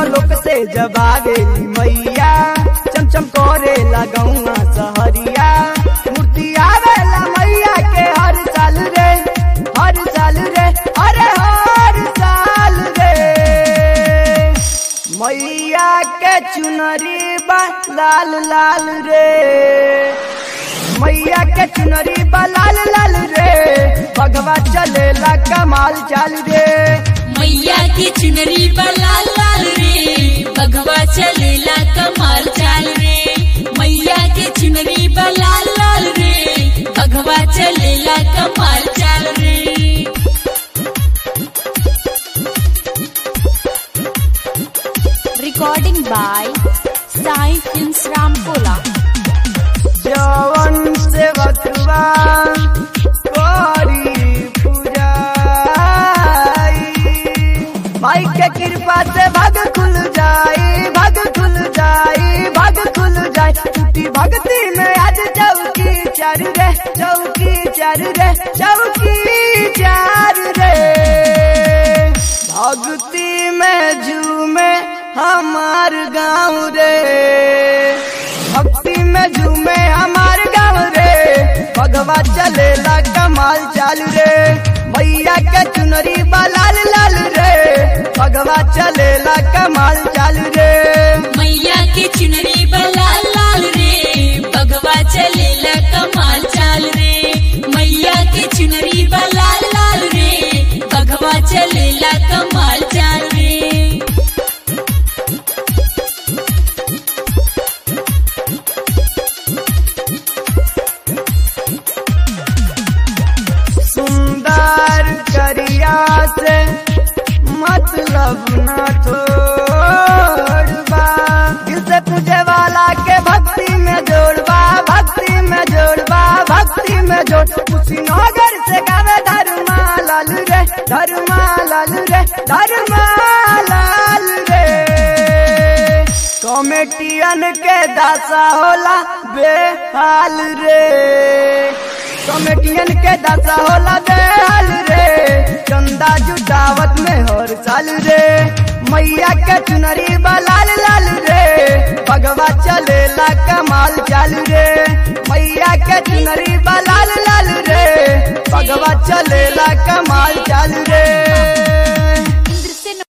लोक से जब आवेली मैया चमचम करे लगौआ सहरिया मूर्ति आवेला मैया के हर साल रे हर साल रे अरे हर साल रे मैया के चुनरी बा लाल लाल रे मैया के चुनरी बा लाल लाल रे भगवा चलेला कमाल चाल रे मैया की चुनरी बा लाल लाल रे भगवा चलेला कमाल चाल रे मैया के चुनरी बा लाल लाल रे भगवा चलेला कमाल चाल रे Recording by Sai Films Ramkola. जवन से बचवा करी पूजाई माई के कृपा से भग खुल जाई भग खुल जाई भग खुल जाई टूटी भक्ति में आज चौकी चार रे चौकी चार रे चौकी चार रे भक्ति में झूमे हमार गाँव रे भक्ति में झूमे हमार गाँव रे भगवा चलेला कमाल चाल रे मैया के चुनरी बा लाल लाल रे भगवा चलेला कमाल चाल रे मैया के चुनरी बा लाल लाल रे भगवा चलेला कमाल चाल रे मैया के चुनरी बा लाल लाल रे भगवा चलेला कमाल चाल रे सुंदर करिया से मतलब न छोड़बा दिल से पूजे वाला के भक्ति में जोड़बा भक्ति में जोड़बा भक्ति में जोड़ कुशीनगर से गावे धर्मा लाल रे धर्मा लाल रे धर्मा लाल रे कॉमेडियन के दासा होला बेहाल रे कॉमेडियन के दासा होला बेहाल रे चंदा जुटावत में हर साल रे मैया के चुनरी बा लाल लाल रे भगवा चलेला कमाल चाल रे मैया के चुनरी बा लाल लाल रे भगवा चलेला कमाल चाल रे